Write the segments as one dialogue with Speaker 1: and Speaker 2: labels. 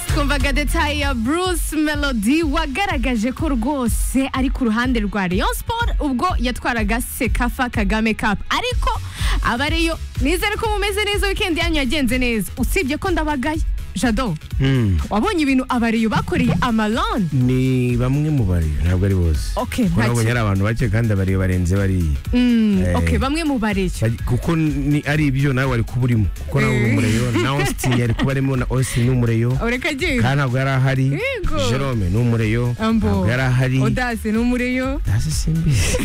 Speaker 1: twumvaga detaye ya bruce melody wagaragaje ko rwose ari ku ruhande rwa rayon sport ubwo yatwaraga sekafa kagame cup ariko aba ariyo nizere ko mumeze neza wikendi yanyu yagenze neza usibye ko ndabagaye jado wabonye ibintu abariyo bakoreye amalon
Speaker 2: ni bamwe mu bari ntabwo ari bose
Speaker 1: Okay, nta
Speaker 2: urabonye ari abantu bake kandi abari barenze bariya Eh.
Speaker 1: ok bamwe mu bariyo
Speaker 2: Baj- kuko ni ari ibyo nawe wari kuba urimo kuko nawe uri umureyo na austin yari kuba arimo na austin ni umureyo
Speaker 1: ureka agira
Speaker 2: kandi ntabwo yari ahari
Speaker 1: Yego.
Speaker 2: jerome ni umureyo ntabwo yari ahari
Speaker 1: odasi n'umureyo
Speaker 2: hasi simbizi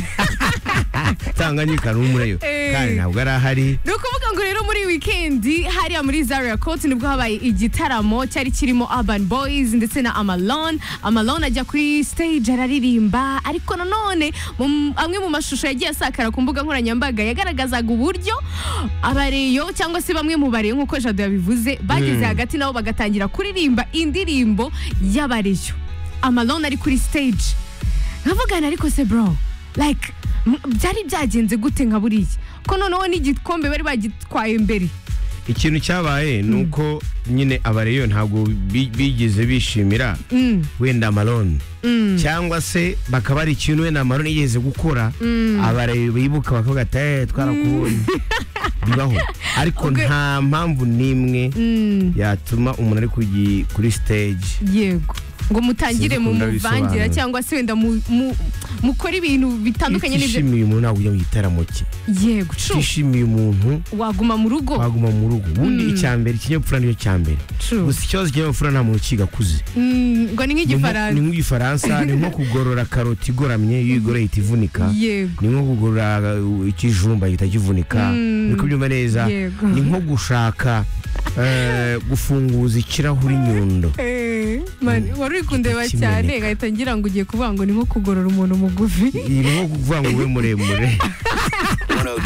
Speaker 2: tanganyika ni umureyo
Speaker 1: Eh.
Speaker 2: kandi ntabwo yari ahari
Speaker 1: ni ukuvuga ngo rero muri wikendi hariya muri zaria koti nibwo habaye igitaramo cyari kirimo urban boys ndetse na amalon amalon ajya kuri stage araririmba ariko nanone mu- amwe mu mashusho yagiye asakara ku mbuga nkoranyambaga yagaragazaga uburyo abareyo cyangwa se bamwe mu bareyo nk'uko jado yabivuze bageze hagati nabo bagatangira kuririmba indirimbo y'abareyo amalon ari kuri stage nkavugana ariko se bro like m- byari byagenze gute nka buriya ko noneho n'igikombe bari bagitwaye mbere
Speaker 2: ikintu cyabaye ni uko nyine abareyo ntabwo bi- bigeze bishimira
Speaker 1: Mm.
Speaker 2: wenda maroni cyangwa se bakaba ari ikintu wenda maroni yigeze gukora abareyo bibuka bakavuga ati "Eh, twarakubonye bibaho ariko
Speaker 1: Ubwo-
Speaker 2: nta mpamvu n'imwe
Speaker 1: Mm,
Speaker 2: yatuma umuntu ari kugi- kuri stage
Speaker 1: yego ngo mutangire
Speaker 2: Sinzi
Speaker 1: mu
Speaker 2: uko
Speaker 1: muvangira
Speaker 2: ndabisobanura.
Speaker 1: cyangwa se wenda mu- mu- mukore ibintu bitandukanye n'ibyo
Speaker 2: utishimiye umuntu ntabwo ujya mu gitaramo cye
Speaker 1: yego cu
Speaker 2: utishimiye umuntu
Speaker 1: waguma mu rugo
Speaker 2: waguma mu rugo ubundi icya mbere ikinyabupfura nicyo cya mbere
Speaker 1: True.
Speaker 2: gusa ikibazo cy'ikinyabupfura nta muntu ukigakuze
Speaker 1: Mm, ngo ni
Speaker 2: Ni nko-
Speaker 1: nk'igifaransa
Speaker 2: ni nk'igifaransa ni nko kugorora karoti igoramye iyo igoreye ihita ivunika
Speaker 1: yego
Speaker 2: ni nko kugorora uh, ikijumba gihita kivunika
Speaker 1: Mm.
Speaker 2: uri kubyumva neza
Speaker 1: Yego.
Speaker 2: ni nko gushaka eh, gufunguza ikirahuri nyundo
Speaker 1: Eh, man, wari uri kundeba
Speaker 2: Ikimeneka.
Speaker 1: cyane ngahita ngira ngo ugiye kuvuga ngo ni nko kugorora umuntu mugufi
Speaker 2: ni nko kuvuga ngo ube muremure
Speaker 3: 102.7